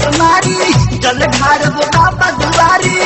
समारी जल ढारब बाबा दुआरी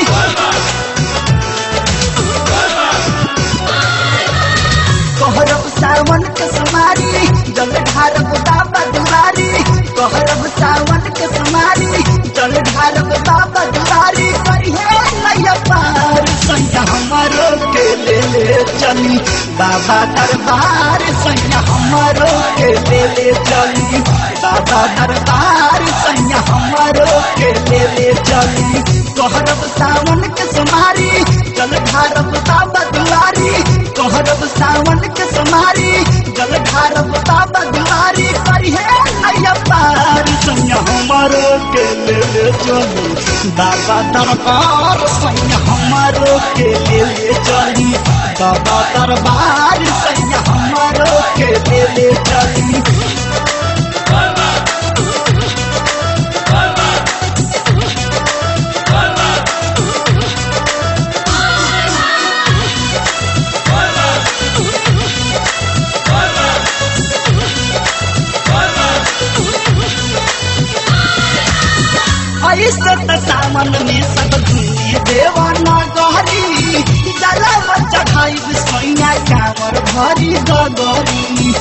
कहरब सावन के समारी जल ढारब बाबा दुआरी कहरब सावन के समारी जल ढारब बाबा दुआरी करिहे नैया पार सैया हमारो के ले ले चली बाबा दरबार सैया हमारो के ले ले चली बाबा दरबार सैया हमारो के ले ले चली कहरब सावन के समारी जल ढारब बाबा दुआरी कहरब सावन के समारी जल ढारब बाबा दुआरी करिहे नैया पार सैया हमारो के ले ले चली बाबा दरबार सैया हमारो के ले ले चली बाबा दरबार सैया हमारो के ले ले चली ऐसे त सावन में सब दुनिया देवाना गहरी जलम चढ़ाई सैया कामर भरी गगरी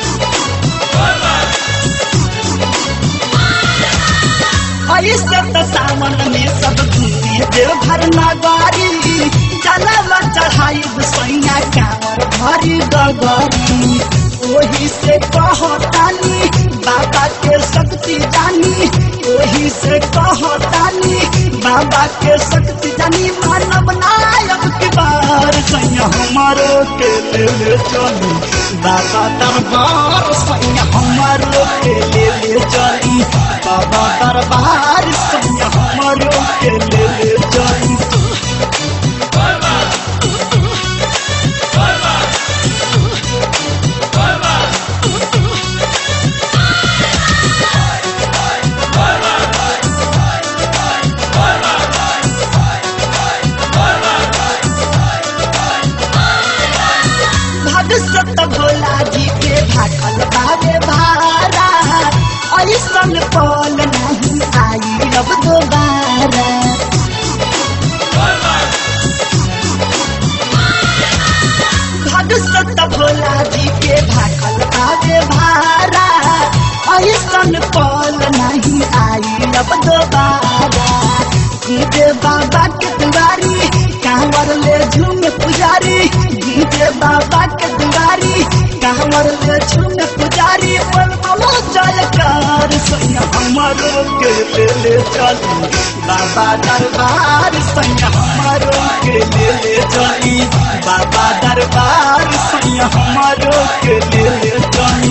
ऐसे त सावन में सब दुनिया देवघर नगरी जलम चढ़ाई सैया कामर भरी गगरी ओही से कहतानी बाबा के शक्ति जानी ओही से कहतानी बाबा के शक्ति जानी मानव नायक की बार सैया हमारो के ले ले चली बाबा दरबार सैया हमारो के ले ले चली बाबा दरबार सैया हमारो के ले ले चली भगसत भोला जी के भागल बाबे भारा ऐसन पल नहीं आई अब दोबारा भगसत भोला जी के भागल बाबे भारा ऐसन पल नहीं आई अब दोबारा गीते बाबा के दुआरी कांवर ले झूम पुजारी गीते बाबा के दुआरी कांवर ले झूम पुजारी बोल बोलो जयकार सैया हमारो के ले ले चली बाबा दरबार सैया हमारो के ले ले चली बाबा दरबार सैया हमारो के ले ले चली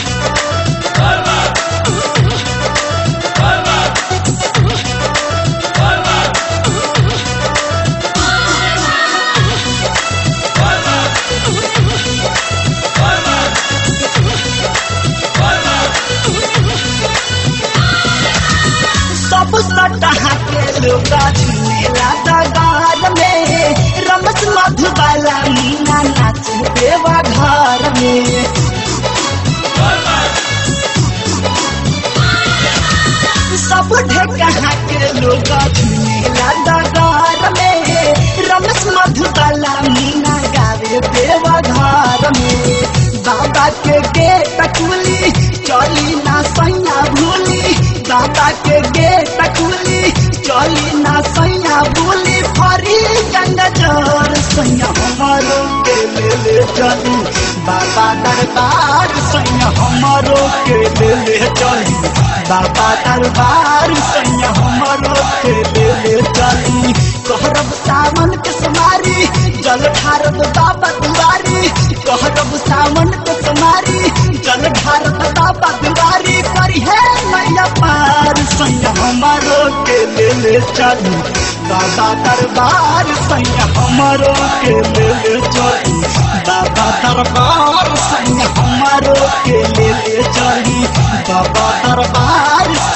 सब सटहा के लोग झूमेला दगार में रमस मधुबाला मीना नाच देवा घर में सब ढेकहा के लोग झूमेला दगार में रमस मधुबाला मीना गावे देवा घर में बाबा के गेट खुली चली ना सैया भूली बाबा के गेट खुली चली ना सैया भूली फरी गंगा जर सैया हमारो के ले ले चली बाबा दरबार सैया हमारो के ले ले चली बाबा दरबार सैया हमारो के ले ले चली कहरब सावन के समारी जल ठारब बाबा दुआरी कहरब सावन के समारी जल ठारब बाबा दुआरी करी है मैया पार सैया हमारो के ले ले चली बाबा दरबार सैया हमारो के ले ले चली बाबा दरबार सैया हमारो के ले ले चली बाबा दरबार